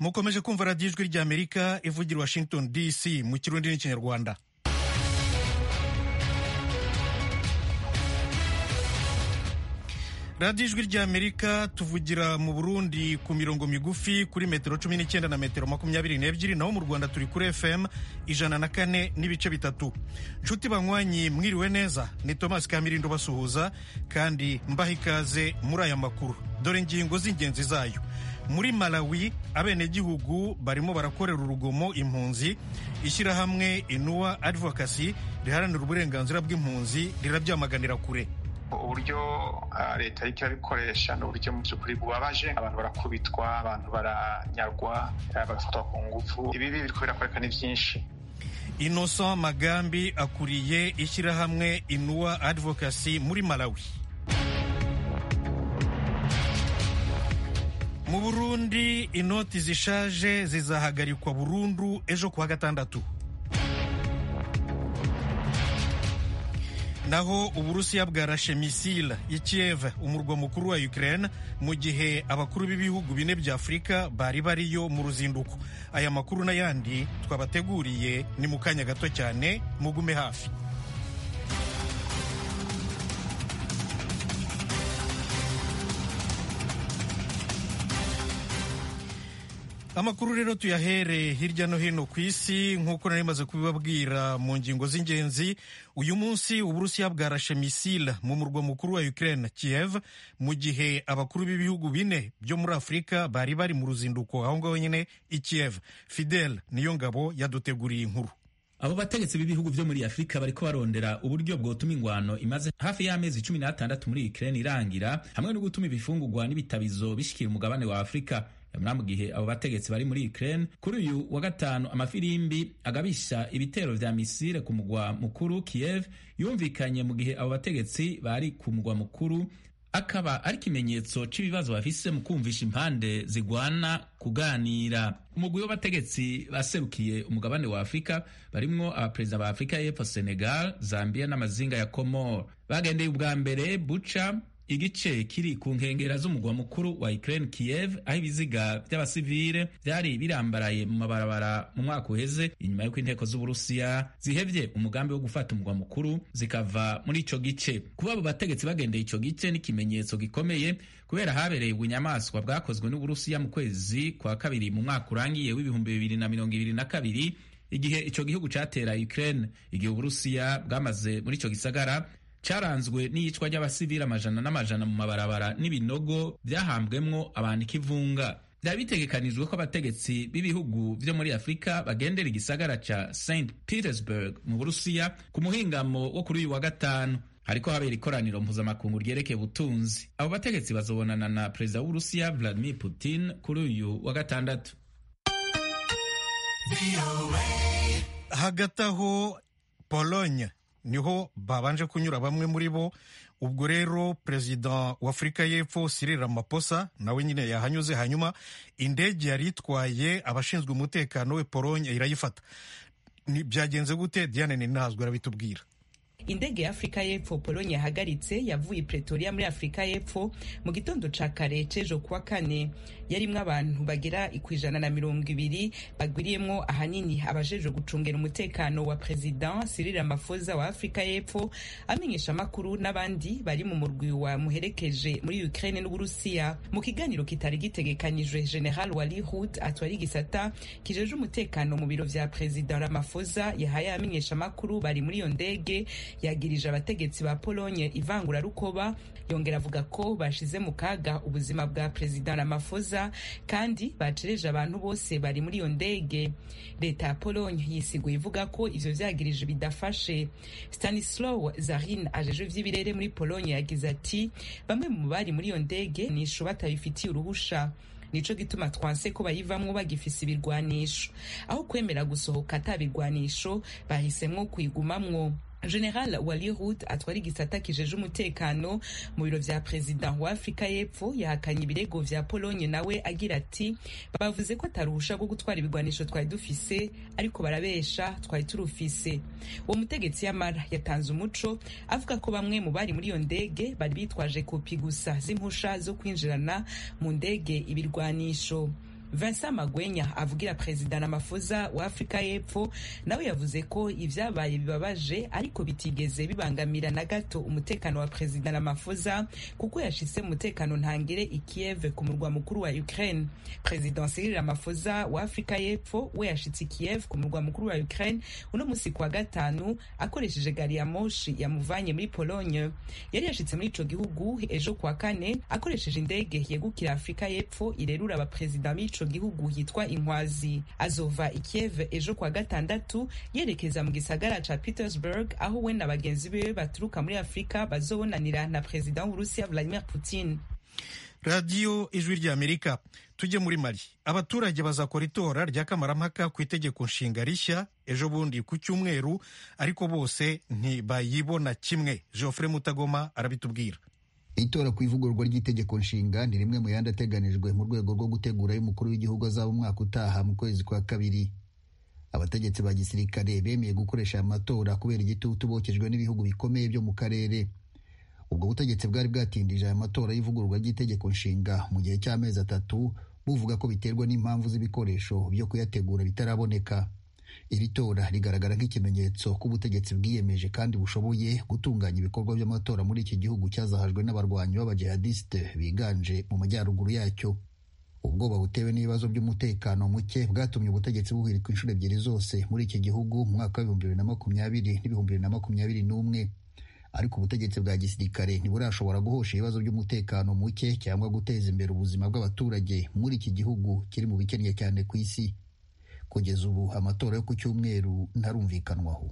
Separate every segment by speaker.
Speaker 1: mukomeje kumva radiyo ijwi ry'amerika ivugira washington dc mu kirundi n'ikinyarwanda radiyo ijwi ry'amerika tuvugira mu burundi ku mirongo migufi kuri metero cumi n'icyenda na metero makumyabiri n'ebyiri naho mu rwanda turi kuri fm ijana na kane n'ibice bitatu nshuti banywanyi mwiriwe neza ni tomasi kamirindo basuhuza kandi mbaha ikaze muri aya makuru dore ingingo z'ingenzi zayo muri malawi abenegihugu barimo barakorera urugomo impunzi ishyirahamwe inuwa advocacy riharanira uburenganzira bw'impunzi rirabyamaganira kure
Speaker 2: uburyo leta iriko irabikoresha ni uburyo mu by'ukuri bubabaje abantu barakubitwa abantu baranyagwa bagafatwa ku ngufu ibibi biriko birakoreka ni byinshi
Speaker 1: innocent magambi akuriye ishyirahamwe inuwa advocacy muri malawi mu burundi inoti zishaje zizahagarikwa burundu ejo kuwa gatandatu naho uburusiya bwarashe misile i Kiev umurwa mukuru wa Ukraine mu gihe abakuru b'ibihugu bine bya Afurika bari bariyo mu ruzinduko aya makuru n'ayandi twabateguriye ni mu kanya gato cyane mugume hafi amakuru rero tuyahere hirya no hino ku isi nk'uko nari maze kubibabwira mu ngingo z'ingenzi uyu munsi uburusiya bwarashe misile mu murwa mukuru wa Ukraine Kiev mu gihe abakuru b'ibihugu bine byo muri Afurika bari bari mu ruzinduko aho ngaho nyine i Kiev Fidel niyo ngabo yaduteguriye inkuru
Speaker 3: abo bategetsi b'ibihugu vyo muri afurika bariko barondera uburyo bwotuma ingwano imaze hafi y'amezi cumi n'atandatu muri ukraine irangira hamwe no gutuma ibifungurwa n'ibitabizo bishikira umugabane wa afurika nyamara mu gihe abo bategetsi bari muri ukraine kuri uyu wa gatanu amafirimbi agabisha ibitero vya misile ku mugwa mukuru kiev yumvikanye mu gihe abo bategetsi bari ku mugwa mukuru akaba ari ikimenyetso cy'ibibazo bafise mu kumvisha impande zigwana kuganira umugwi w'abategetsi baserukiye umugabane wa afurika barimwo abaperezida ba afurika y'epfo senegal zambia n'amazinga ya komor bagendeye ubwa mbere buca igice kiri ku nkengera z'umugwa mukuru wa Ukraine Kiev aho ibiziga by'abasivile byari birambaraye mu mabarabara mu mwaka uheze inyuma y'uko inteko z'Uburusiya zihevye umugambi wo gufata umugwa mukuru zikava muri ico gice kuba abo bategetsi bagendeye ico gice n'ikimenyetso gikomeye kubera habereye ubunyamaswa bwakozwe n'Uburusiya mu kwezi kwa kabiri mu mwaka urangiye w'ibihumbi bibiri na mirongo ibiri na kabiri igihe ico gihugu catera Ukraine igihe Uburusiya bwamaze muri ico gisagara caranzwe n'iyicwa ry'abasivili amajana n'amajana mu mabarabara n'ibinogo byahambwemwo abantu ikivunga byari bitegekanijwe ko abategetsi b'ibihugu vyo muri afurika bagendera igisagara ca st petersburg mu burusiya ku muhingamo wo kuri uyu wa gatanu hariko habera ikoraniro mpuzamakungu ryerekeye ubutunzi abo bategetsi bazobonana na perezida w'uburusiya vladimir putin kuri uyu wa gatandatu
Speaker 1: hagati aho pologne niho babanje kunyura bamwe muri bo ubwo rero perezida wa afurika y'epfo Cyril Ramaphosa nawe nyine yahanyuze hanyuma indege yari itwaye abashinzwe umutekano we Pologne irayifata byagenze gute Diane Ninazwe arabitubwira
Speaker 4: indege ya afurika y'epfo polonye yahagaritse yavuye i pretoria muri afurika y'epfo mu gitondo ca kare c'ejo kuwa kane yarimwo abantu bagera ikwijana na mirongo ibiri bagwiriyemwo ahanini abajejwe gucungera umutekano wa president Cyril Ramaphosa wa afurika y'epfo amenyesha amakuru n'abandi bari mu murwi wa muherekeje muri ukraine n'uburusiya mu kiganiro kitari gitegekanijwe general wali hud atwara igisata kijeje umutekano mu biro vya president Ramaphosa yahaye amenyesha amakuru bari muri iyo ndege yagirije abategetsi ba Pologne ivangura rukoba yongera avuga ko bashize mu kaga ubuzima bwa perezida Ramaphosa kandi bacereje abantu bose bari muri iyo ndege leta ya Pologne yisiguye ivuga ko ivyo vyagirije bidafashe Stanislaw Zarin ajeje vy'ibirere muri Pologne yagize ati bamwe mu bari muri iyo ndege nisho batabifitiye uruhusha nico gituma twanse ko bayivamwo bagifise ibirwanisho aho kwemera gusohoka atabirwanisho bahisemwo kuyigumamwo general wali rud atwara igisata kijeje umutekano mu biro vya perezida wa afurika y'epfo yahakanye ibirego vya polonye nawe agira ati bavuze ko ataruhusha rwo gutwara ibigwanisho twari dufise ariko barabesha twari turufise uwo mutegetsi yamara yatanze umuco avuga ko bamwe mu bari muri iyo ndege bari bitwaje kopi gusa z'impusha zo kwinjirana mu ndege ibirwanisho Vincent Magwenya avugira perezida Ramaphosa wa Afrika y'Epfo nawe yavuze ko ivyabaye bibabaje ariko bitigeze bibangamira na gato umutekano wa perezida Ramaphosa kuko yashitse mu mutekano ntangere i Kiev ku murwa mukuru wa Ukraine. Perezida Cyril Ramaphosa wa Afrika y'Epfo we yashitse i Kiev ku murwa mukuru wa Ukraine uno musi kwa gatanu akoresheje gari ya moshi yamuvanye muri Pologne. Yari yashitse muri ico gihugu ejo kwa kane akoresheje indege yegukira Afrika y'Epfo irerura abaperezida b'ico gihugu yitwa Inkwazi. Azova i Kiev ejo kwa gatandatu yerekeza mu gisagara ca Petersburg aho we na bagenzi biwe baturuka muri Afrika bazobonanira na perezida w'Uburusiya Vladimir Putin.
Speaker 1: radiyo ijwi ry'amerika tujye muri mali abaturage bazakora itora rya kamarampaka ku itegeko nshinga rishya ejo bundi ku cyumweru ariko bose ntibayibona kimwe geoffrey mutagoma arabitubwira
Speaker 5: itora ku ivugururwa ry'itegeko nshinga ni rimwe mu yandi ateganijwe mu rwego rwo gutegura y'umukuru w'igihugu azaba umwaka utaha mu kwezi kwa kabiri abategetsi ba gisirikare bemeye gukoresha aya matora kubera igitutu bokejwe n'ibihugu bikomeye byo mu karere ubwo butegetsi bwari bwatindije aya matora y'ivugururwa ry'itegeko nshinga mu gihe cy'amezi atatu buvuga ko biterwa n'impamvu z'ibikoresho byo kuyategura bitaraboneka iri tora rigaragara nk'ikimenyetso ko ubutegetsi bwiyemeje kandi bushoboye gutunganya ibikorwa by'amatora muri iki gihugu cyazahajwe n'abarwanyi b'abajihadisite biganje mu majyaruguru yacyo ubwoba butewe n'ibibazo by'umutekano muke bwatumye ubutegetsi buhirika inshuro ebyiri zose muri iki gihugu mu mwaka w'ibihumbi bibiri na makumyabiri n'ibihumbi bibiri na makumyabiri n'umwe ariko ubutegetsi bwa gisirikare ntiburashobora guhosha ibibazo by'umutekano muke cyangwa guteza imbere ubuzima bw'abaturage muri iki gihugu kiri mu bikennye cyane ku isi kugeza ubu amatora yo ku cyumweru ntarumvikanwaho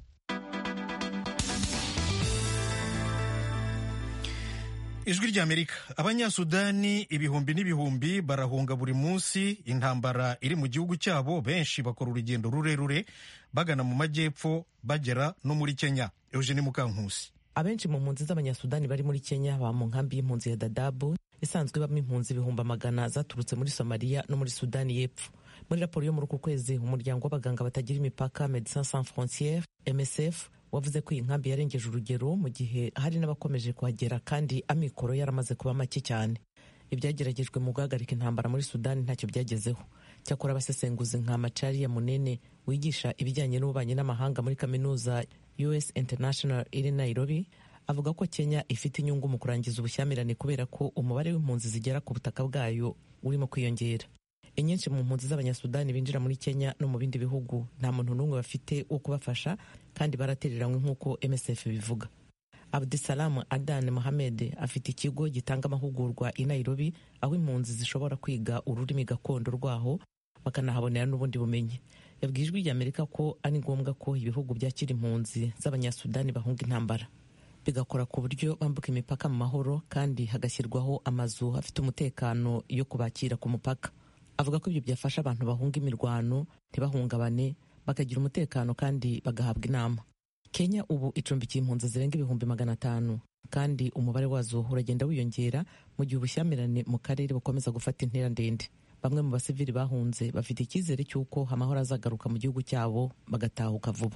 Speaker 1: ijwi ry'amerika abanyasudani ibihumbi n'ibihumbi barahunga buri munsi intambara iri mu gihugu cyabo benshi bakora urugendo rurerure bagana mu majyepfo bagera no muri kenya eugene mukankusi
Speaker 6: abenshi mu mpunzi z'abanyasudani bari muri kenya baba mu nkambi y'impunzi ya dadabu isanzwe ibamo impunzi ibihumbi amagana zaturutse muri somaliya no muri sudani y'epfo muri raporo yo muri uku kwezi umuryango w'abaganga batagira imipaka medecins sans frontiere msf wavuze ko iyi nkambi yarengeje urugero mu gihe hari n'abakomeje kuhagera kandi amikoro yaramaze kuba make cyane ibyageragejwe mu guhagarika intambara muri sudani ntacyo byagezeho cyakora abasesenguzi nka macari ya munene wigisha ibijyanye n'ububanyi n'amahanga muri kaminuza us international iri nairobi avuga ko kenya ifite inyungu mu kurangiza ubushyamirane kubera ko umubare w'impunzi zigera ku butaka bwayo urimo kwiyongera inyinshi mu mpunzi z'abanyasudani binjira muri kenya no mu bindi bihugu nta muntu n'umwe bafite wo kubafasha kandi baratereranywe nk'uko msf bivuga abdusalamu adan mohamed afite ikigo gitanga amahugurwa i nairobi aho impunzi zishobora kwiga ururimi gakondo rwaho bakanahabonera n'ubundi bumenyi yabwiye ijwi ry'amerika ko ari ngombwa ko ibihugu byakira impunzi z'abanyasudani bahunga intambara bigakora ku buryo bambuka imipaka mu mahoro kandi hagashyirwaho amazu afite umutekano yo kubakira ku mupaka avuga ko ibyo byafasha abantu bahunga imirwano ntibahungabane bakagira umutekano kandi bagahabwa inama kenya ubu icumbikiye impunzi zirenga ibihumbi magana atanu kandi umubare wazo uragenda wiyongera mu gihe ubushyamirane mu karere bukomeza gufata intera ndende bamwe mu basivili bahunze bafite icyizere cy'uko amahoro azagaruka mu gihugu cyabo bagatahuka vuba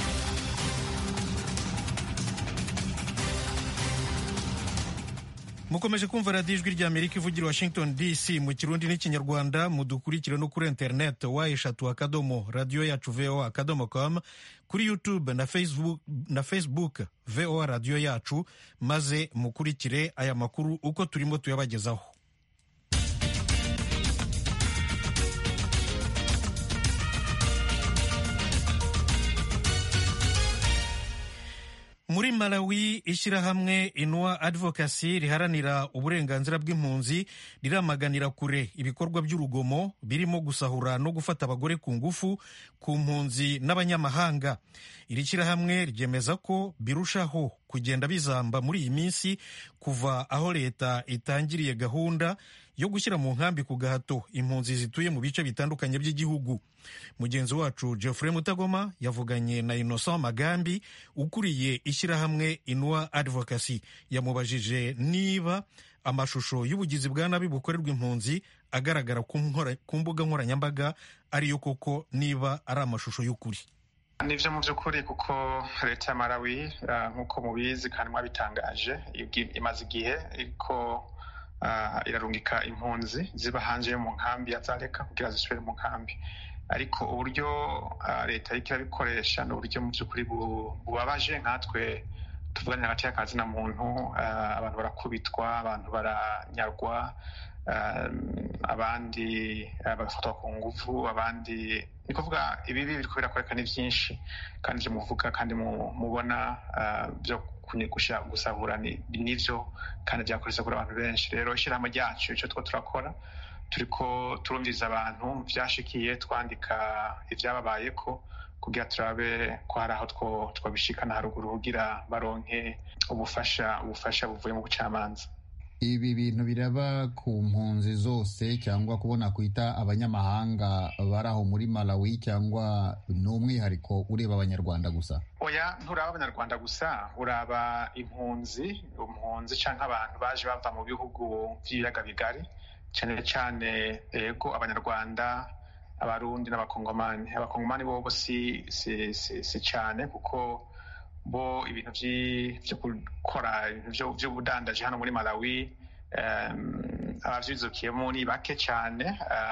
Speaker 1: mukomeje kumva radiyo ijwi ry'amerika ivugira washington dc mu kirundi n'ikinyarwanda mudukurikire no kuri interineti wa eshatu akadomo radiyo yacu voa akadomo com kuri youtube na facebook, na facebook voa radiyo yacu maze mukurikire aya makuru uko turimo tuyabagezaho muri malawi ishyirahamwe inwa advocacy riharanira uburenganzira bw'impunzi riramaganira kure ibikorwa by'urugomo birimo gusahura no gufata abagore ku ngufu ku mpunzi n'abanyamahanga iri shyirahamwe ryemeza ko birushaho kugenda bizamba muri iyi minsi kuva aho leta itangiriye gahunda yo gushyira mu nkambi ku gahato impunzi zituye mu bice bitandukanye by'igihugu mugenzi wacu geoffrey mutagoma yavuganye na innocent magambi ukuriye ishyirahamwe inwa advocacy yamubajije niba amashusho y'ubugizi bwa nabi bukorerwa impunzi agaragara ku mbuga nkoranyambaga ariyo koko niba ari amashusho y'ukuri
Speaker 2: nivyo mu by'ukuri kuko leta ya malawi nk'uko mubizi kandi mwabitangaje imaze igihe iriko irarungika impunzi ziba hanze yo mu nkambi ya zareka kugira zisubire mu nkambi ariko uburyo leta iriko irabikoresha ni uburyo mu by'ukuri bubabaje nkatwe tuvuganye hagati y'akazi na muntu abantu barakubitwa abantu baranyarwa abandi bagafatwa ku nguvu abandi ni kuvuga ibibi biriko birakoreka ni byinshi kandi ivyo muvuga kandi mubona byo gusahura nivyo kandi vyakoresa kuri abantu benshi rero ishyirahamwe ryacu ico two turakora turiko turumviriza abantu vyashikiye twandika ivyababayeko kugira turabe ko hari aho twabishikana haruguru kugira baronke ubufasha ubufasha buvuye mu bucamanza
Speaker 5: ibi bintu biraba ku mpunzi zose cyangwa kubona kwita abanyamahanga bari aho muri malawi cyangwa ni umwihariko ureba abanyarwanda gusa
Speaker 2: oya nturaba abanyarwanda gusa uraba impunzi impunzi cyangwa abantu baje bava mu bihugu by'ibiyaga bigari cyane cyane ego abanyarwanda abarundi n'abakongomani abakongomani bobo si si si, si cyane kuko bo ibintu byo gukora ibintu by'ubudandaji hano muri malawi abavyizukiyemo ni bake cyane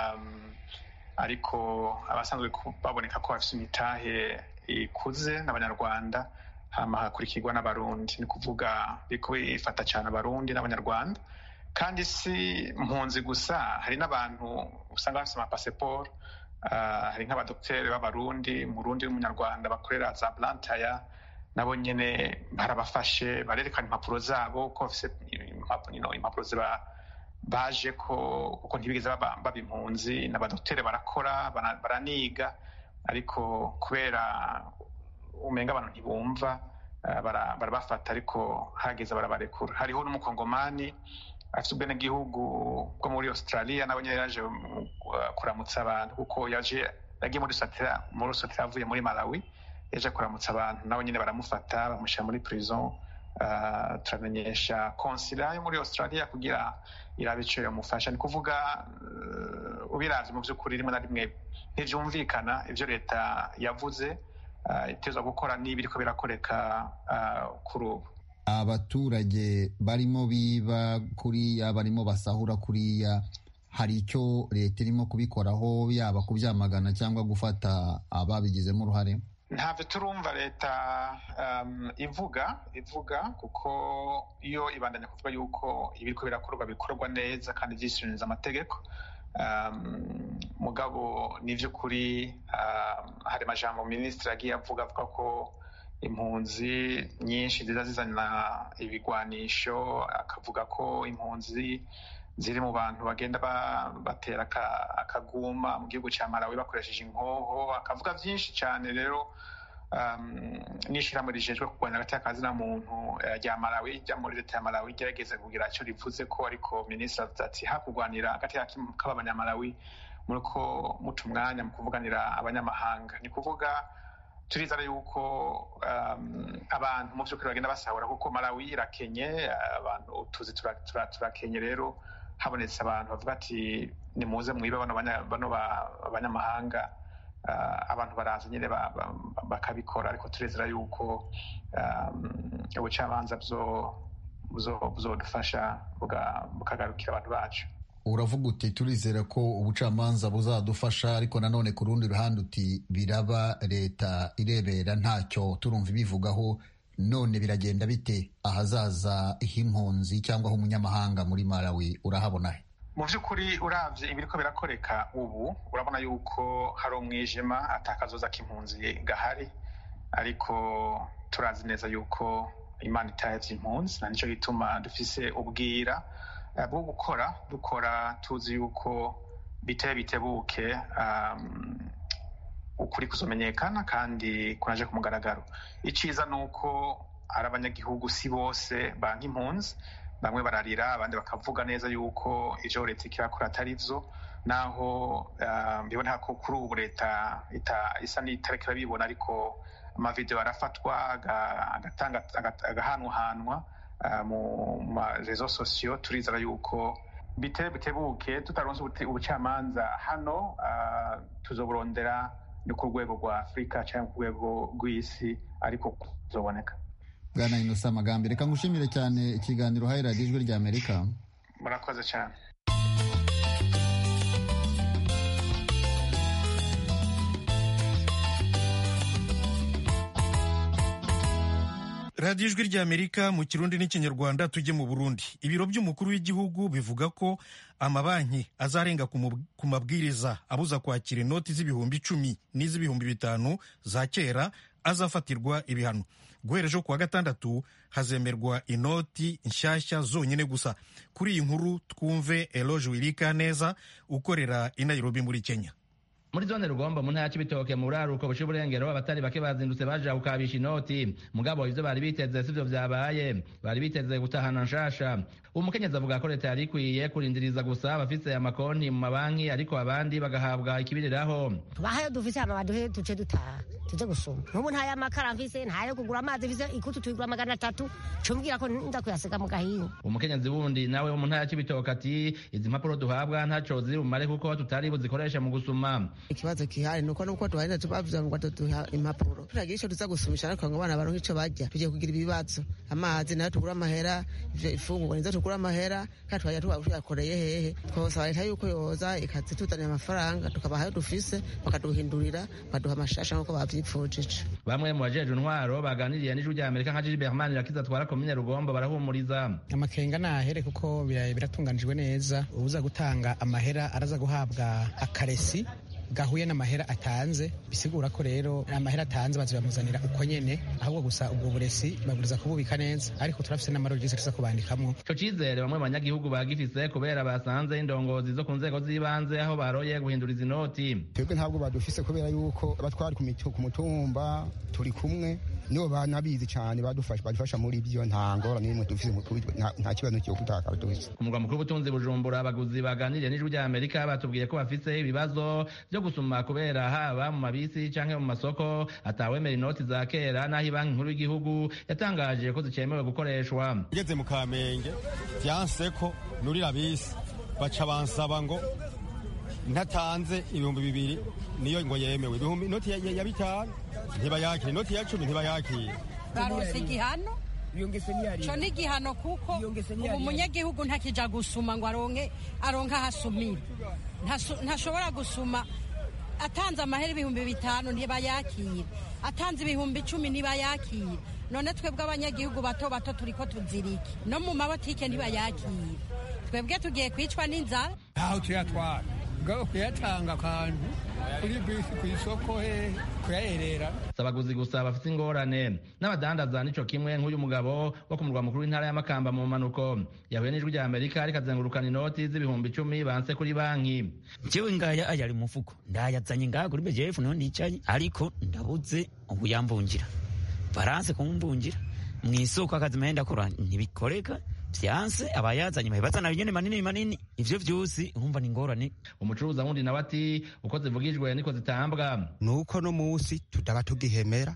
Speaker 2: ariko abasanzwe baboneka ko bafite imitahe ikuze n'abanyarwanda hama hakurikirwa n'abarundi ni kuvuga biriko bifata cyane abarundi n'abanyarwanda kandi si mpunzi gusa hari n'abantu usanga bafite amapasiporo hari nk'abadokiteri b'abarundi murundi n'umunyarwanda bakorera za blantaya nabo nyene barabafashe barerekana impapuro zabo ko bafise impapuro ziba baje ko kuko ntibigeze baba impunzi n'abadokiteri barakora baraniga ariko kubera umenga abantu ntibumva barabafata ariko hageze barabarekura hariho n'umukongomani afite ubwenegihugu bwo muri australia nawe nyine yaje kuramutsa abantu kuko yaje yagiye muri sotera avuye muri malawi yaje kuramutsa abantu nawe nyine baramufata bamushyira muri prison turamenyesha konsila yo muri australia kugira irabe ico yamufasha ni kuvuga ubiravye mu vy'ukuri rimwe na rimwe ntivyumvikana ivyo leta yavuze itezwa gukora n'ibiriko birakoreka kuri ubu
Speaker 5: abaturage barimo biba kuriya barimo basahura kuriya hari icyo leta irimo kubikoraho yaba kubyamagana cyangwa gufata ababigizemo uruhare
Speaker 2: ntabyo turumva leta ivuga ivuga kuko iyo ibandanya kuvuga yuko ibiriko birakorwa bikorwa neza kandi byishyuririza amategeko mugabo ni iby'ukuri hari amajambo minisitiri agiye avuga avuga ko impunzi nyinshi ziza zizana ibigwanisho akavuga ko impunzi ziri mu bantu bagenda batera akaguma mu gihugu cya malawi bakoresheje inkoho akavuga byinshi cyane rero n'ishyirahamwe rijejwe kurwanya hagati y'akazina muntu rya malawi rya muri leta ya malawi ryageze kugira icyo rivuze ko ariko minisitiri avuze ati hakurwanira hagati k'abanyamalawi muri ko muca umwanya mu kuvuganira abanyamahanga ni kuvuga turizana yuko abantu mu by'ukuri bagenda basahura kuko malawi irakenye abantu tuzi turakenye rero habonetse abantu bavuga ati nimuze mwibe bano banyamahanga abantu baraza nyine bakabikora ariko turezera yuko ubucamanza buzodufasha bukagarukira abantu bacu
Speaker 5: uravuga uti turizera ko ubucamanza buzadufasha ariko nanone ku rundi ruhande uti biraba leta irebera ntacyo turumva ibivugaho none biragenda bite ahazaza h'impunzi cyangwa h'umunyamahanga muri malawi urahabona he
Speaker 2: mu by'ukuri urabye ibiriko birakoreka ubu urabona yuko hari umwijima atakazoza k'impunzi gahari ariko turazi neza yuko imana itahevye impunzi na nicyo gituma dufise ubwira bwo gukora dukora tuzi yuko biteye bitebuke ukuri kuzomenyekana kandi kunaje ku mugaragaro iciza ni uko ari abanyagihugu si bose banka impunzi bamwe bararira abandi bakavuga neza yuko ivyo leta ikirakora atari vyo naho biboneka ko kuri ubu leta isa n'itareka bibona ariko amavideo arafatwa agahanwahanwa mu marezo sosiyo turizera yuko biteye bitebuke tutaronse ubucamanza hano tuzoburondera ni ku rwego rwa afurika cyangwa ku rwego rw'isi ariko kuzoboneka
Speaker 5: bwana inosa amagambo reka ngushimire cyane ikiganiro uhaye radiyo ijwi rya amerika
Speaker 2: murakoze cyane
Speaker 1: radiyo ijwi ry'amerika mu kirundi n'ikinyarwanda tujye mu burundi ibiro by'umukuru w'igihugu bivuga ko amabanki azarenga ku mabwiriza abuza kwakira inoti z'ibihumbi icumi n'iz'ibihumbi bitanu za kera azafatirwa ibihano guhera ejo kuwa gatandatu hazemerwa inoti nshyashya zonyine gusa kuri iyi nkuru twumve eloge wirika neza ukorera i nairobi muri kenya
Speaker 3: muri zone rugombo mu ntara y'ibitoke mu buraruko buca uburengero abatari bake bazindutse baje gukabisha inoti mugabo ivyo bari biteze sivyo vyabaye bari biteze gutahana nshasha umukenyezi avuga ko leta yari ikwiye kurindiriza gusa abafise amakonti mu mabanki ariko abandi bagahabwa ikibiriraho
Speaker 7: tubahayo dufise hama baduhe tuce dutaha tuje gusoma nk'ubu nta y'amakara mfise nta yo kugura amazi mfise ikutu tuyigura magana atatu cumbwira ko nda kuyasiga mu gahinga
Speaker 3: umukenyezi wundi nawe wo mu ntara y'ibitoke ati izi mpapuro duhabwa ntaco ziri bumare kuko tutari buzikoreshe mu gusuma
Speaker 8: ikibazo kihari nuko nuko tubarinda tubavuze ngo tuduha impapuro turagira ico tuza gusumisha ariko ngo abana baronke ico barya tugiye kugira ibibazo amazi nayo tugura amahera ivyo ifungurwa nizo tugura amahera kandi twajya tuba tuyakoreye hehe twosaba leta yuko yoza ikazituzanira amafaranga tukabahayo dufise bakaduhindurira bakaduha amashasha nk'uko bavyipfujije
Speaker 3: bamwe mu bajejwe intwaro baganiriye n'ijwi rya amerika nka Gilbert Manirakiza atwara komine rugombo barahumuriza
Speaker 9: amakenga nahere kuko biratunganijwe neza uza gutanga amahera araza guhabwa akaresi gahuye n'amahera atanze bisigura ko rero amahera atanze bazabamuzanira uko nyene ahubwo gusa ubwo buresi baburiza kububika neza ariko turafise n'amarogisi tuza kubandikamwo
Speaker 3: ico cizere bamwe mu banyagihugu bagifise kubera basanze indongozi zo ku nzego z'ibanze aho baroye guhinduriza inoti
Speaker 10: twebwe ntabwo badufise kubera yuko abatwari ku mutumba turi kumwe nibo banabizi cyane badufasha badufasha muri ibyo nta ngorane n'imwe dufise nta kibazo cyo gutaka dufise
Speaker 3: ku murwa mukuru w'ubutunzi bujumbura abaguzi baganiriye n'ijwi rya amerika batubwiye ko bafise ibibazo byo gusuma kubera haba mu mabisi canke mu masoko atawemera inoti za kera n'aho banki nkuru y'igihugu yatangaje ko zicemewe gukoreshwa
Speaker 11: ugeze mu kamenge vyanse ko nurira bisi baca bansaba ngo ntatanze ibihumbi bibiri niyo ngo yemewe ibihumbi inoti ya bitanu ntibayakire inoti ya cumi ntibayakire
Speaker 12: barose igihano co ni igihano kuko ubu umunyagihugu ntakija gusuma ngo aronke aronke ahasumira ntashobora gusuma atanze amahera ibihumbi bitanu ntibayakire atanze ibihumbi icumi ntibayakire none twebwe abanyagihugu bato bato turiko tuzirike no mu mabotike ntibayakire twebwe tugiye kwicwa n'inzara
Speaker 13: ntaho tuyatwara ubwo kuyatanga akantu kuri bisi ku isoko he kuyaherera
Speaker 3: abaguzi gusa bafite ingorane n'abadandaza nico kimwe nk'uyu mugabo wo ku murwa mukuru w'intara y'amakamba mu manuko yahuye n'ijwi rya amerika ariko azengurukana inoti z'ibihumbi icumi banse kuri banki
Speaker 14: jewe ngaya ayari mu mufuko ndayazanye ngaha kuri bejefu niho ndicaye ariko ndabuze ubu yambungira baranse kumbungira mu isoko akazi mahenda akora ntibikoreka vyanse abayazanye bahibazana binyene manini manini ivyo vyose urumva ni ingorane
Speaker 3: umucuruza wundi nawe ati uko zivugijwe niko zitambwa
Speaker 15: nuko no musi tudaba tugihemera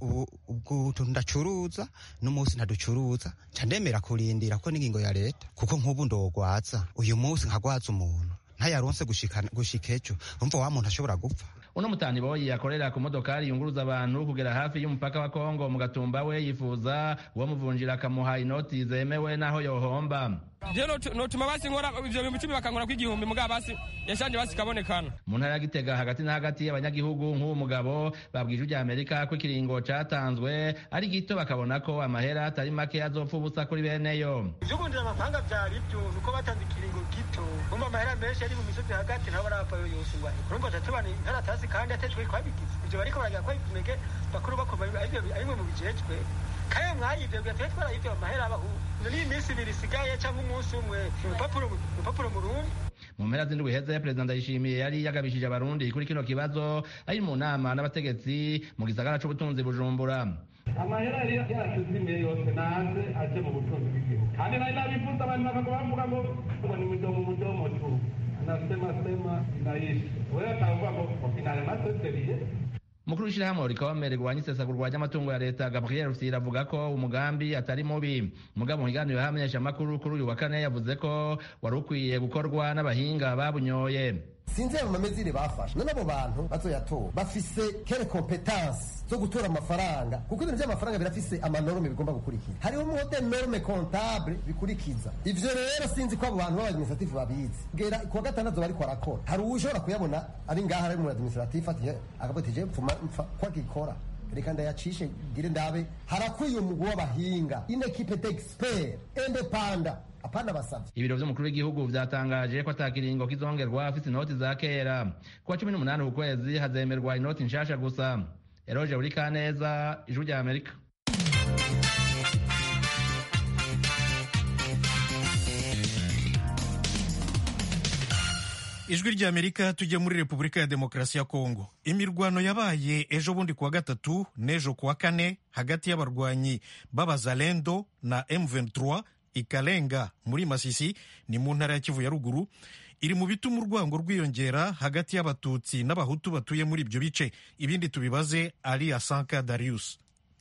Speaker 15: ubu ndacuruza n'umunsi ntaducuruza nca ndemera kurindira ko n'ingingo ya leta kuko nk'ubu ndogwaza uyu munsi nkagwaza umuntu ntayaronse gushika ejo umva wa muntu ashobora gupfa
Speaker 3: uno mutani boyi akorera ku modokari yunguruza abantu kugera hafi y'umupaka wa kongo mu gatumba we yifuza uwo muvunjira akamuha inoti zemewe n'aho yohomba
Speaker 16: je notuma basi nkora ivyo bihumbi icumi bakankora kw'igihumbi mugabo basi yashanje basi kabonekana
Speaker 3: mu ntara ya gitega hagati na hagati y'abanyagihugu nk'uwo mugabo babwije ijya amerika ko ikiringo catanzwe ari gito bakabona ko amahera atari make azopfa ubusa kuri beneyo
Speaker 17: ivyo kundira amafaranga vyari vyo nuko batanze ikiringo gito umva amahera menshi ari mu misozi hagati nabo barapfayo yose ngo urumva tatubana inkaratasi kandi atejwe kwabigize ivyo bariko baragira ko imege bakuru bakoma arimwe mu bijejwe kaya mwayivyo bigateye twarayivyo amahera abahu ni iminsi ibiri isigaye cyangwa umunsi umwe urupapuro mu rundi
Speaker 3: mu mpera z'indwi iheze perezida ndayishimiye yari yagabishije abarundi kuri kino kibazo ari mu nama n'abategetsi mu gisagara c'ubutunzi bujumbura
Speaker 18: amahera yari yashize imbere yose naze aje mu butunzi bw'igihugu kandi nari nabivuze abantu bakagwa bavuga ngo ngo ni mudomo mudomo tu nasema sema inaisha wewe atavuga ngo finale maseseriye
Speaker 3: mukuru w'ishyirahamwe rikabamere rwanya isesagurwa ry'amatungo ya leta gabriel rusira avuga ko umugambi atari mubi mugabo mu kiganiro y'abamenyeshamakuru kuri uyu wa kane yavuze ko wari ukwiye gukorwa n'abahinga babunyoye
Speaker 19: sinzi ayo mamezire bafashe none abo bantu bazoyatora bafise kere kompetansi zo gutora amafaranga kuko ibintu by'amafaranga birafise amanorme bigomba gukurikiza hariho mode norme comptable bikurikiza ivyo rero sinzi ko abo bantu b'abadministratif babizi gera kuwa gatandatu bariko arakora hari uwushobora kuyabona ari ngaha ari mu administratif ati akavuga ati je mfuma mpfa ko agikora reka ndayacishe gire ndabe harakwiye umugwi w'abahinga une equipe d'expert independant apana basavye
Speaker 20: ibiro vy'umukuru w'igihugu vyatangaje ko ata kiringo kizongerwa afise inoti za kera kuwa cumi n'umunani ku kwezi hazemerwa inoti nshasha gusa eroje buri kaneza ijwi rya amerika
Speaker 1: ijwi rya amerika tujye muri repubulika ya demokarasi ya kongo imirwano yabaye ejo bundi kuwa gatatu n'ejo kuwa kane hagati y'abarwanyi b'abazalendo na m23 ikalenga muri masisi ni mu ntara ya kivu ya ruguru iri mu bituma urwango rwiyongera hagati y'abatutsi n'abahutu batuye muri ibyo bice ibindi tubibaze ari asanka darius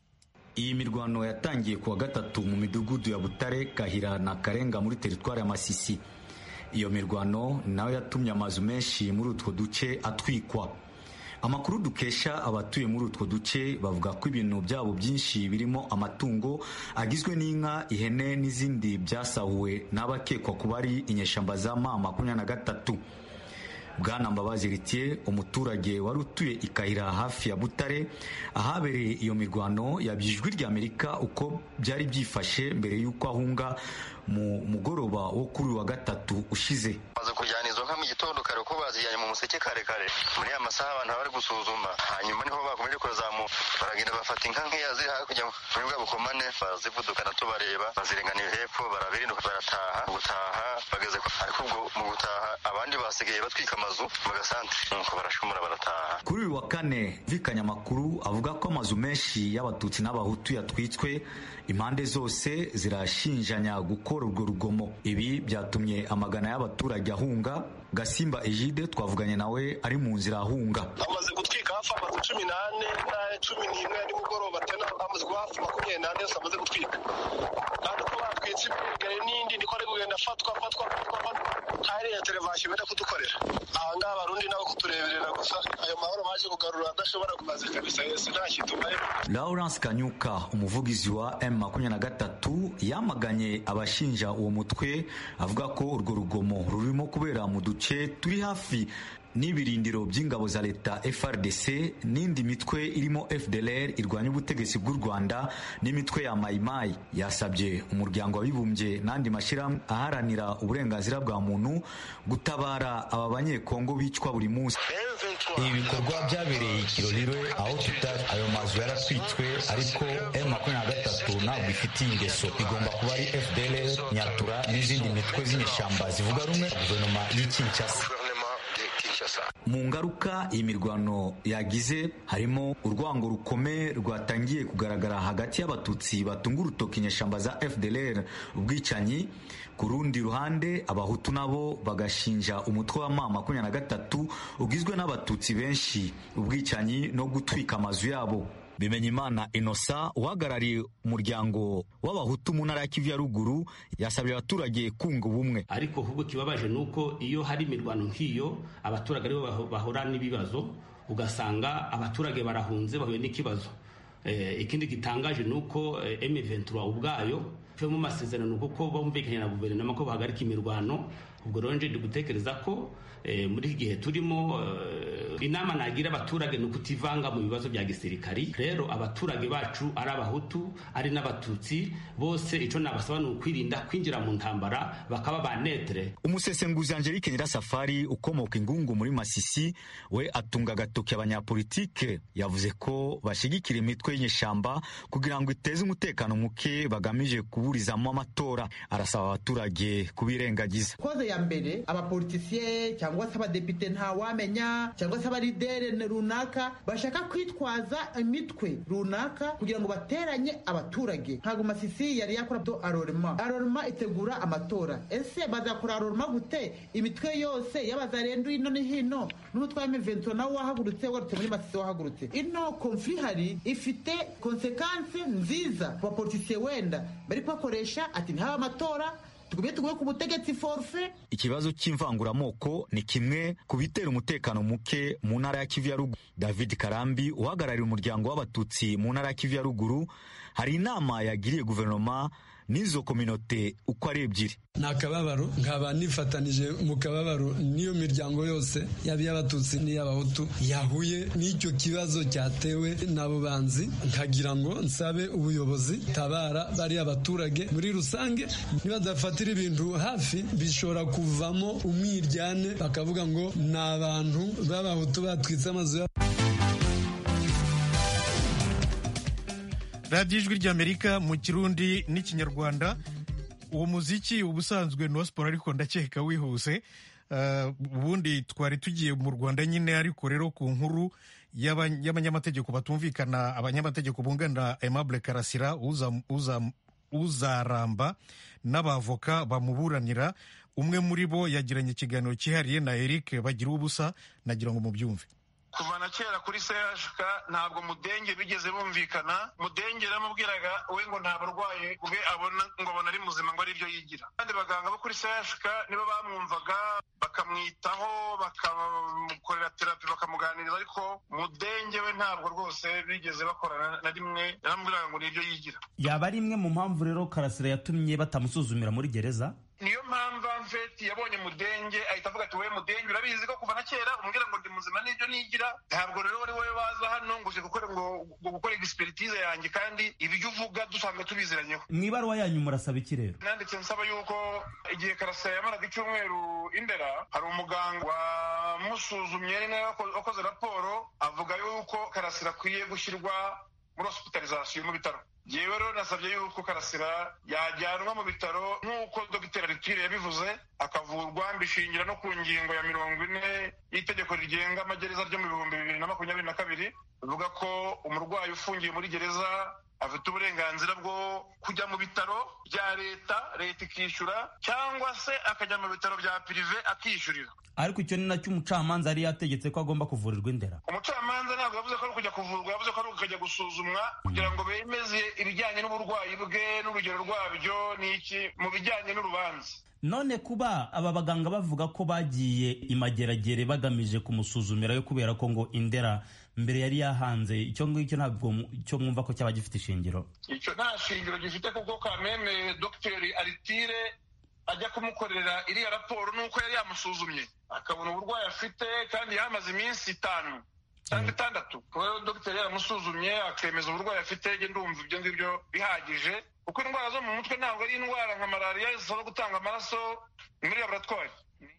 Speaker 21: iyi mirwano yatangiye kuwa gatatu mu midugudu ya butare kahira na karenga muri teritwari ya masisi iyo mirwano nayo yatumye amazu menshi muri utwo duce atwikwa amakuru dukesha abatuye muri utwo duce bavuga ko ibintu byabo byinshi birimo amatungo agizwe n'inka ihene n'izindi byasahuwe n'abakekwa kuba ari inyeshamba za ma makumyabiri na gatatu bwana mbabazi ritiye umuturage wari utuye ikahira hafi ya butare ahabereye iyo mirwano yabijwi rya amerika uko byari byifashe mbere y'uko ahunga mu mugoroba wo kuri wa gatatu ushize
Speaker 22: maze kujyana izo nka mu gitondo kare uko bazijyanye mu museke kare kare muri ya masaha abantu bari gusuzuma hanyuma niho bakomeje kuzamuka baragenda bafata inka nkeya ziri hakurya muri bwa bukomane barazivudukana tubareba bazirenganira hepfo barabirinduka barataha gutaha bageze ariko ubwo mu gutaha abandi basigaye batwika amazu mu gasantere nuko barashumura barataha
Speaker 21: kuri uyu wa kane vikanya amakuru avuga ko amazu menshi y'abatutsi n'abahutu yatwitswe impande zose zirashinjanya gukora urwo rugomo ibi byatumye amagana y'abaturage ahunga gasimba egide twavuganye nawe ari mu nzira ahunga
Speaker 23: amaze gutwika hafi amazu cumi n'ane n'aya cumi n'imwe ya nimugoroba tena amaze kuba hafi makumyabiri n'ane yose amaze gutwika kandi uko batwitse ibigari n'indi niko ari kugenda afatwa afatwa afatwa hari ya televasiyo benda kudukorera ahangaha abarundi nabo kutureberera gusa ayo mahoro baje kugarura adashobora kumaze kabisa yose nta kintu
Speaker 21: lawrence kanyuka umuvugizi wa m makumyabiri na gatatu yamaganye abashinja uwo mutwe avuga ko urwo rugomo rurimo kubera mu duce turi hafi n'ibirindiro by'ingabo za leta FRDC n'indi mitwe irimo FDLR irwanya ubutegetsi bw'u Rwanda n'imitwe ya Maimai yasabye umuryango w'abibumbye n'andi mashyirahamwe aharanira uburenganzira bwa muntu gutabara aba banyekongo bicwa buri munsi
Speaker 24: ibi bikorwa byabereye ikiroriro aho tutari ayo mazu yaratwitswe ariko M makumyabiri na gatatu ntabwo ifitiye ingeso igomba kuba ari FDLR Nyatura n'izindi mitwe z'inyeshyamba zivuga rumwe guverinoma y'i Kinshasa
Speaker 21: mu ngaruka iyi mirwano yagize harimo urwango rukomeye rwatangiye kugaragara hagati y'abatutsi batunga urutoki inyeshamba za fdlr ubwicanyi ku rundi ruhande abahutu nabo bagashinja umutwe wa ma makumyabiri na gatatu ugizwe n'abatutsi benshi ubwicanyi no gutwika amazu yabo bimenyimana inosa uhagarariye umuryango w'abahutu mu ntara ya kivu ya ruguru yasabye abaturage kunga ubumwe
Speaker 25: ariko ahubwo kibabaje ni uko iyo hari imirwano nk'iyo abaturage aribo bahura n'ibibazo ugasanga abaturage barahunze bahuye n'ikibazo ikindi gitangaje ni uko M23 ubwayo cyo mu masezerano kuko bumvikanye na guverinoma ko bahagarika imirwano ubwo rero nje gutekereza ko muri iki gihe turimo inama nagira abaturage ni ukutivanga mu bibazo bya gisirikari rero abaturage bacu ari abahutu ari n'abatutsi bose icyo nabasaba ni ukwirinda kwinjira mu ntambara bakaba ba netere
Speaker 21: umusesenguzi angelique nyirasafari ukomoka ingungu muri masisi we atunga agatoki abanyapolitike yavuze ko bashyigikira imitwe y'inyeshyamba kugira ngo iteze umutekano muke bagamije kuburizamo amatora arasaba abaturage kubirengagiza
Speaker 26: koze ya mbere abapolitisiye cyangwa se abadepite ntawamenya cyangwa se abaridere runaka bashaka kwitwaza imitwe runaka kugira ngo bateranye abaturage ntabwo masisi yari yakora byo arorema arorema itegura amatora ese bazakora arorema gute imitwe yose y'abazarendo ino ni hino n'umutwe wa M23 nawo wahagurutse warutse muri masisi wahagurutse ino konfli hari ifite konsekansi nziza ku bapolitisiye wenda bari kubakoresha ati ntihaba amatora tugumye tugume ku butegetsi forfe
Speaker 21: ikibazo cy'imvanguramoko ni kimwe ku bitera umutekano muke mu ntara ya kivu ya ruguru david karambi uhagarariye umuryango w'abatutsi mu ntara ya kivu ya ruguru hari inama yagiriye guverinoma n'izo kominote uko ari ebyiri
Speaker 2: ni akababaro nkaba nifatanije mu kababaro n'iyo miryango yose yaba iy'abatutsi n'iy'abahutu yahuye n'icyo kibazo cyatewe n'abo banzi nkagira ngo nsabe ubuyobozi tabara bariya baturage muri rusange nibadafatira ibintu hafi bishobora kuvamo umwiryane bakavuga ngo ni abantu b'abahutu batwitse amazu yabo
Speaker 1: radiyo ijwi ry'amerika mu kirundi n'ikinyarwanda uwo muziki ubusanzwe ni uwa siporo ariko ndakeka wihuse ubundi twari tugiye mu rwanda nyine ariko rero ku nkuru y'abanyamategeko batumvikana abanyamategeko bunganira aimable karasira uzaramba n'abavoka bamuburanira umwe muri bo yagiranye ikiganiro cyihariye na eric bagira ubusa nagira ngo mubyumve
Speaker 4: kuva na kera kuri CHK ntabwo mudenge bigeze bumvikana mudenge yaramubwiraga we ngo nta burwayi bwe abona ngo abona ari muzima ngo ari byo yigira kandi baganga bo kuri CHK nibo bamwumvaga bakamwitaho bakamukorera terapi bakamuganiriza ariko mudenge we ntabwo rwose bigeze bakorana na rimwe yaramubwiraga ngo ni ibyo yigira
Speaker 5: yaba ari imwe mu mpamvu rero karasira yatumye batamusuzumira muri gereza
Speaker 4: niyo mpamvu amfeti yabonye mudenge ahita avuga ati wowe mudenge urabizi ko kuva na kera umbwira ngo ndi muzima n'ibyo nigira ntabwo rero wari wowe waza hano ngo uje gukora ngo gukora egisperitize yanjye kandi ibyo uvuga dusanzwe tubiziranyeho
Speaker 5: mu ibaruwa yanyu murasaba iki rero
Speaker 4: nanditse nsaba yuko igihe karasira yamaraga icyumweru indera hari umuganga wamusuzumye ari nawe wakoze raporo avuga yuko karasira akwiye gushyirwa muri hospitalizasiyo mu bitaro yewe rero nasabye yuko karasira yajyanwa mu bitaro nk'uko dogiteri aritire yabivuze akavurwa mbishingira no ku ngingo ya mirongo ine y'itegeko rigenga amagereza ryo mu bihumbi bibiri na makumyabiri na kabiri bivuga ko umurwayi ufungiye muri gereza afite uburenganzira bwo kujya mu bitaro bya leta leta ikishyura cyangwa se akajya mu bitaro bya pirive akishyurira
Speaker 5: ariko icyo ni nacyo umucamanza yari yategetse ko agomba kuvurirwa indera
Speaker 4: umucamanza ntabwo yavuze ko ari ukujya kuvurwa yavuze ko ari ukujya gusuzumwa kugira ngo bemeze ibijyanye n'uburwayi bwe n'urugero rwabyo n'iki mu bijyanye n'urubanza
Speaker 5: none kuba aba baganga bavuga ko bagiye imageragere bagamije kumusuzumirayo kubera ko ngo indera mbere yari yahanze icyo ngicyo ntabwo icyo mwumva ko cyaba gifite ishingiro
Speaker 4: icyo nta shingiro gifite kuko kameme dogiteri aritire ajya kumukorera iriya raporo nuko yari yamusuzumye akabona uburwayi afite kandi yamaze iminsi itanu cyangwa itandatu kuba dogiteri yaramusuzumye akemeza uburwayi afite ndumva ibyo ngibyo bihagije kuko indwara zo mu mutwe ntabwo ari indwara nka malariya zisaba gutanga amaraso muri laboratwari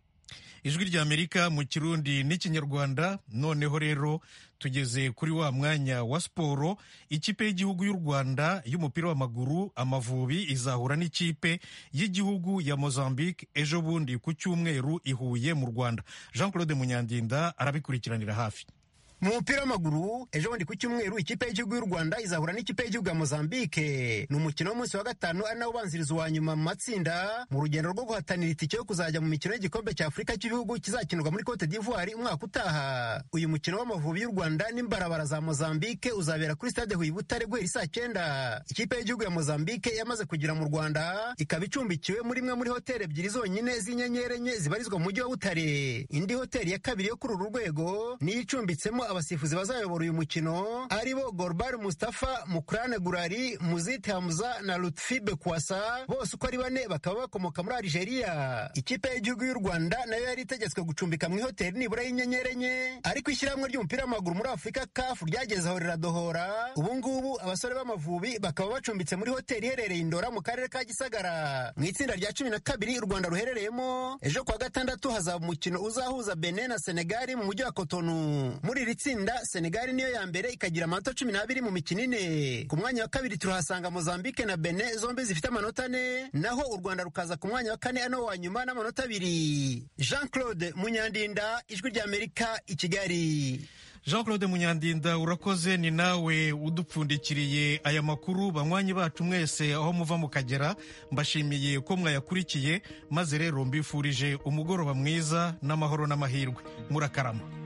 Speaker 1: ijwi ry'amerika mu kirundi n'ikinyarwanda noneho rero tugeze kuri wa mwanya wa siporo ikipe y'igihugu y'u rwanda y'umupira w'amaguru amavubi izahura n'ikipe y'igihugu ya mozambique ejo bundi ku cyumweru i huye mu rwanda jean claude munyandinda arabikurikiranira hafi
Speaker 6: mu mupira w'amaguru ejo bundi ku cyumweru ikipe y'igihugu y'u rwanda izahura n'ikipe y'igihugu ya mozambique ni umukino w'umunsi wa gatanu ari nawo ubanziriza uwa nyuma mu matsinda mu rugendo rwo guhatanira itike yo kuzajya mu mikino y'igikombe cya afurika cy'ibihugu kizakinirwa muri cote d'ivoire umwaka utaha uyu mukino w'amavubi y'u rwanda n'imbarabara za mozambique uzabera kuri stade huye butare guhera saa cyenda ikipe y'igihugu ya mozambique yamaze kugera mu rwanda ikaba icumbikiwe muri imwe muri hoteli ebyiri zonyine z'inyenyeri enye zibarizwa mu mujyi wa butare indi hoteli ya kabiri yo kuri uru rwego niyo icumbitsemo abasifuzi bazayobora uyu mukino ari bo Gorbar Mustafa Mukrane Gurari Muzit Hamza na Lutfi Bekwasa bose uko ari bane bakaba bakomoka muri Algeria ikipe y'igihugu y'u Rwanda nayo yari itegetswe gucumbika mu ihoteli nibura y'inyenyeri enye ariko ishyirahamwe ry'umupira w'amaguru muri Afurika CAF ryageze aho riradohora ubu ngubu abasore b'amavubi bakaba bacumbitse muri hoteli iherereye Indora mu karere ka Gisagara mu itsinda rya cumi na kabiri u Rwanda ruherereyemo ejo kuwa gatandatu hazaba umukino uzahuza Benin na Senegal mu mujyi wa Cotonou muri iri tsinda senegali niyo ya mbere ikagira amanota cumi n'abiri mu mikino ine ku mwanya wa kabiri turahasanga mozambique na bene zombi zifite amanota ane naho u rwanda rukaza ku mwanya wa kane ano wa nyuma n'amanota abiri jean claude munyandinda ijwi ry'amerika i kigali
Speaker 1: jean claude munyandinda urakoze ni nawe udupfundikiriye aya makuru banywanyi bacu mwese aho muva mukagera mbashimiye ko mwayakurikiye maze rero mbifurije umugoroba mwiza n'amahoro n'amahirwe murakarama